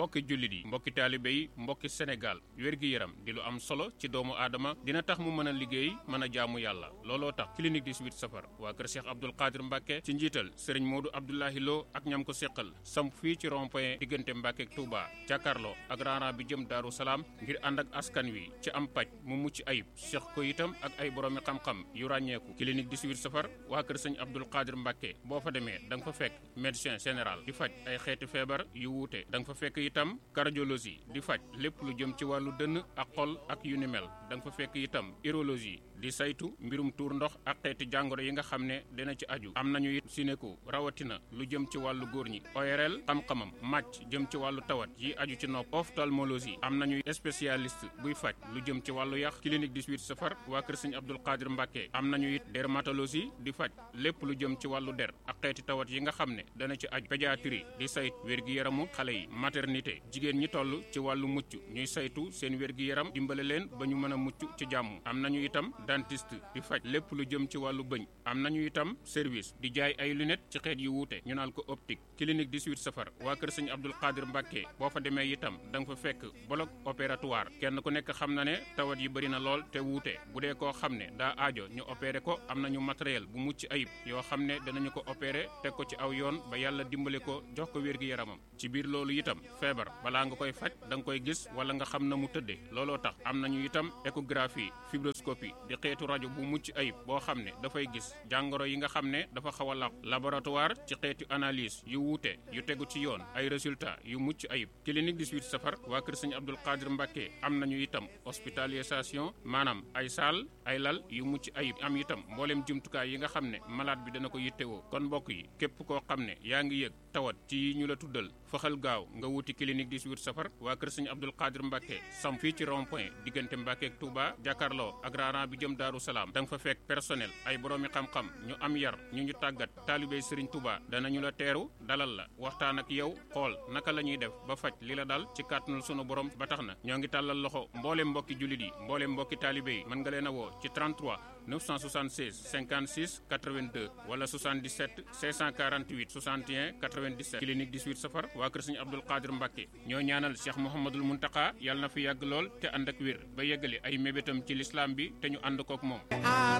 mbokki jullit yi mbokki taalibe yi mbokki Sénégal wér-gi-yaram di lu am solo ci doomu aadama dina tax mu mën a liggéey mën a jaamu yàlla looloo tax clinique 18 safar waa kër Cheikh Abdoul Qadir Mbacke ci njiital sëriñ Modou Abdoulahi Lo ak ñam ko seqal samp fii ci rond-point diggante Mbacke ak Touba jàkkaarloo ak raana bi jëm Daaru Salaam ngir ànd ak askan wi ci am paj mu mucc ayib seq ko itam ak ay boroomi xam-xam yu ràññeeku clinique 18 safar waa kër sëñ Abdoul Qadir Mbacke boo fa demee da nga fa fekk médecin général di faj ay xeeti feebar yu wuute da nga fa fekk itam cardiologie di faj lépp lu jëm ci wàllu dënn ak xol ak yu ni mel da nga fa fekk itam urologie di saytu mbirum tuur ndox ak xeeti jàngoro yi nga xam ne dina ci aju am nañu it sinéko rawatina lu jëm ci wàllu góor ñi ORL xam-xamam màcc jëm ci wàllu tawat yi aju ci nopp ophtalmologie am nañu spécialiste buy faj lu jëm ci wàllu yax clinique 18 safar waa kër sëñ Abdoul Qadir Mbacke am nañu it dermatologie di faj lépp lu jëm ci wàllu der ak xeeti tawat yi nga xam ne dana ci aju pédiatrie di sayt wér-gi-yaramu xale yi maternité jigéen ñi toll ci wàllu mucc ñuy saytu seen wér-gi-yaram dimbale leen ba ñu mën a mucc ci jàmm am nañu itam dentiste di faj lépp lu jëm ci wàllu bëñ am nañu itam service di jaay ay lunettes ci xeet yu wuute ñu naan ko optique clinique 18 safar waa kër sëñ Abdoul Qadir Mbacke boo fa demee itam da nga fa fekk bloc opératoire kenn ku nekk xam na ne tawat yi bëri na lool te wuute bu dee koo xam ne daa aajo ñu opéré ko am nañu matériel bu mucc ayib yoo xam ne danañu ko opéré teg ko ci aw yoon ba yàlla dimbale ko jox ko wér-gi-yaramam ci biir loolu itam feebar balaa nga koy faj da nga koy gis wala nga xam na mu tëddee looloo tax am nañu itam échographie fibroscopie di xeetu rajo bu mucc ayib boo xam ne dafay gis jàngoro yi nga xam ne dafa xaw a làqu laboratoire ci xeetu analyse yu wuute yu tegu ci yoon ay résultats yu mucc ayib clinique 18 safar waa kër sëñ Abdoul Qadir Mbacke am nañu itam hospitalisation maanaam ay saal ay lal yu mucc ayib am itam mbooleem jumtukaay yi nga xam ne malade bi dana ko yittewoo kon mbokk yi képp koo xam ne yaa ngi yëg tawat ci yi ñu la tuddal faxal gaaw nga wuti clinique 18 safar waa kër sëñ Abdoul Qadir Mbacke sam fii ci rond point diggante Mbacke ak Touba jàkkaarloo ak raaraan bi jëm Daaru Salaam da nga fa fekk personnel ay boroomi xam-xam ñu am yar ñu ñu tàggat taalibey Serigne Touba danañu la teeru dalal la waxtaan ak yow xool naka la ñuy def ba faj li la dal ci kàttanul sunu borom ba tax na ñoo ngi tàllal loxo mbooleem mbokki jullit yi mbooleem mbokki taalibe yi mën nga leen a woo ci 33 976 56 82 wala 77 648 61 97 clinique 18 safar waa kër Serigne Abdoul Qadir Mbacke ñoo ñaanal Cheikh Mouhamadul Muntaka yàlla na fi yàgg lool te ànd ak wér ba yeggali ay mébétam ci lislaam bi te ñu ànd kook moom